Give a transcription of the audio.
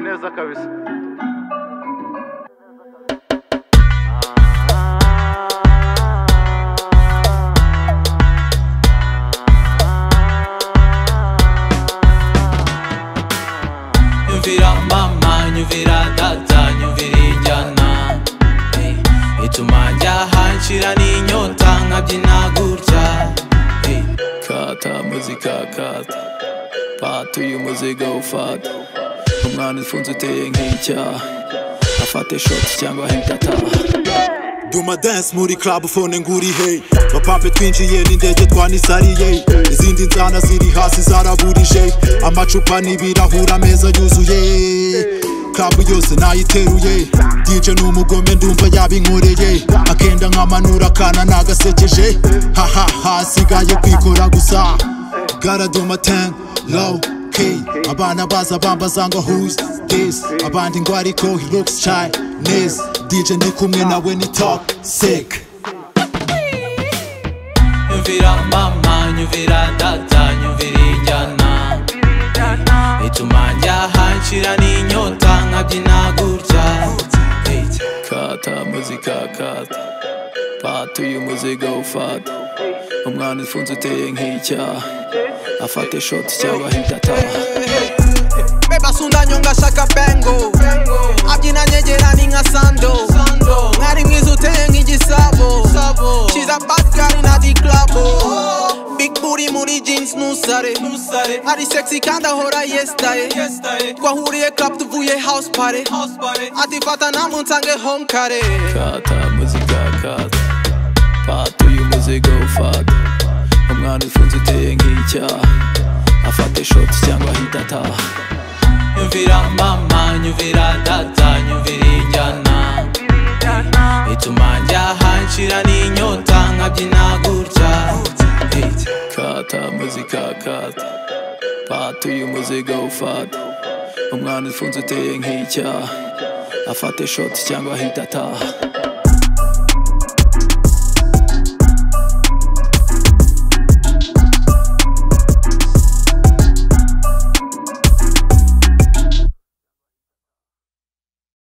neza kabisa nyumvira mama nyumvira data nyumvira injyana eh, ituma njya hanshira n'inyota nkabyina gutya eh. kata muzika kata fata uyu muziga ufata umwana ufunze uteye nk'icyaha afate shoti cyangwa hegataha Duma dance muri club phone nguri hey Bapape twinjiye n'indege twanisariye Izindi nzana ziri hasi zaraburije Amacupa n'ibirahura ameza yuzuye Club yose nayiteruye DJ n'umugome ndumva yabinkoreye Akenda nkamanura akana nagasekeje Haha hasigaye kwikora gusa Gotta do my thing low key Abana baza bambaza ngo who's this Abandi ngo ariko he looks Chinese DJ ni kumwe nawe ni talk sick nyumvira mama nyumvira data nyumvira injyana eh, ituma njya hanshira n'inyota nkabyina gutya eh, kata muzika kata fata uyu muziga ufata umwana ufunze uteye nk'icyaha afate shoti cyangwa hita ataha beba sundanya ngashaka pengo abyina nyegerani nka sando mwari mwiza uteye nk'igisabo kiza basikari na diklabo big booty muri jeans nusare ari sexy kandi ahora yesitaye twahuriye club tuvuye house party atifata namunsange home kare kata muzika kata fata uyu muziga ufata umwana ufunze uteye nk'icyaha afate shoti cyangwa ahita ataha nyumvira mama nyumvira data nyumvira injyana ituma njya hanshira n'inyota nkabyina gutya Eh, kata muzika kata fata uyu muziga ufata umwana ufunze uteye nk'icyaha afate shoti cyangwa ahita ataha